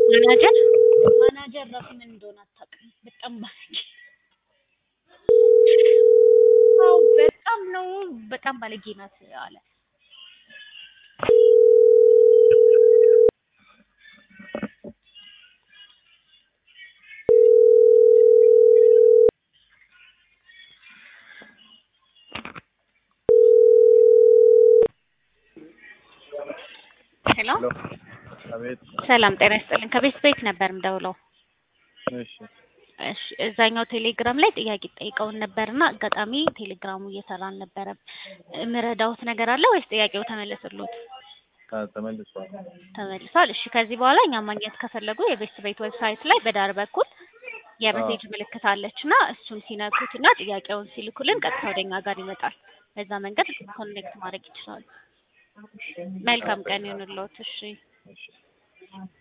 ማናጀር ማናጀር ራሱ ምን እንደሆነ አታውቅም። በጣም ባለጌ አዎ በጣም ነው በጣም ባለጌ ናት አለ። ሄሎ ሄሎ አቤት። ሰላም ጤና ይስጥልኝ። ከቤት ቤት ነበር ምደውለው። እሺ እሺ እዛኛው ቴሌግራም ላይ ጥያቄ ጠይቀውን ነበርና አጋጣሚ ቴሌግራሙ እየሰራ አልነበረም። የምረዳውት ነገር አለ ወይስ ጥያቄው ተመለሰሎት? አ- ተመልሷል። ተመልሷል። እሺ ከዚህ በኋላ እኛ ማግኘት ከፈለጉ የቤት ቤት ዌብሳይት ላይ በዳር በኩል የሜሴጅ ምልክት አለች እና እሱን ሲነኩት እና ጥያቄውን ሲልኩልን ቀጥታ ወደኛ ጋር ይመጣል። በዛ መንገድ ኮኔክት ማድረግ ይችላሉ። መልካም ቀን ይሁንልዎት። እሺ እሺ